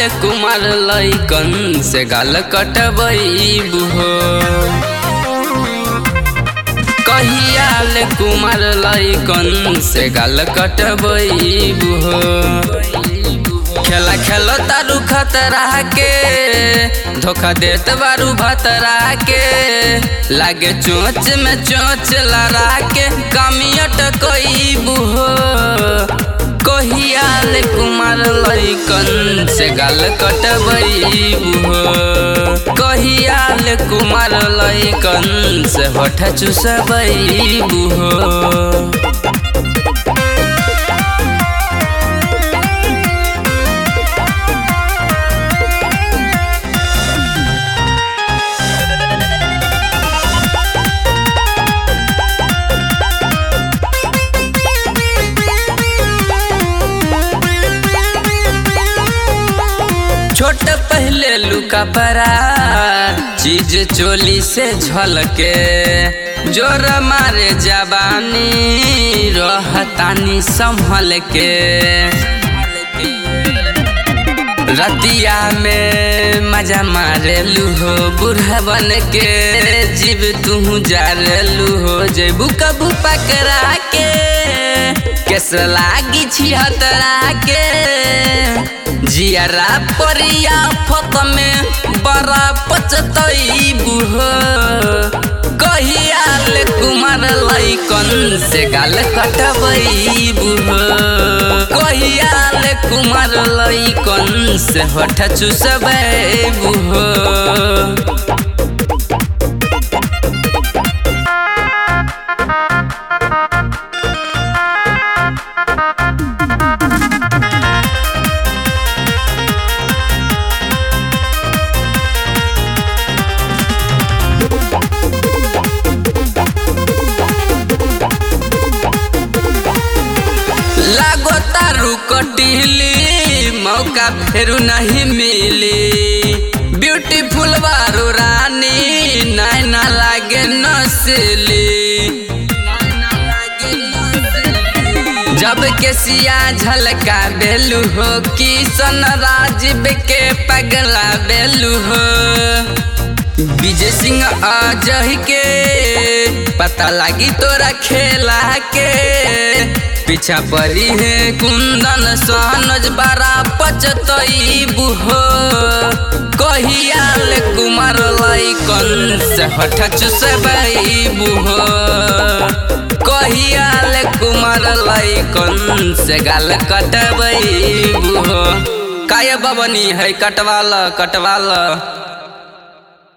कुमार लैकन से गाल कटबैबू हो कहियाल कुमार लैकन से गाल कटबैबू हो खेला खेलो तारू खतरा के धोखा देत बारू भतरा के लागे चोच में चोच लड़ा के कमियट कईबू हो कहियाल कुमार लैकन से गाल कटबैबू हो कहियाल कुमार लैकन से होठ चुसबैबू हो छोट पहले लुका परा चीज चोली से झलके जोर मारे जवानी रहतानी संभल के रतिया में मजा मारे लूहो बूढ़ा बन के जीव तू जा लूहो जेबू कबू पकड़ा के केस लागी छिहतरा के जियारा परिया फत में बड़ा पचतईबू हो कहियाल कुमार लैकन से गाल कटबईबू हो कहियाल कुमार लैकन से होठ चुसबैबू हो लागो तारू कटिली मौका फेरू नहीं मिली ब्यूटीफुल बारू रानी नैना लागे नसली जब के सिया झलका बेलू हो किशन राजीव के पगला बेलू हो विजय सिंह अजह के पता लगी तोरा खेला के पीछा पड़ी है कुंदन सहनज बारा पचतईबू हो कहियाल कुमार लैकन से हठ चुसबईबू हो कहियाल कुमार लैकन से गाल कटबईबू हो काय बबनी है कटवाल कटवाल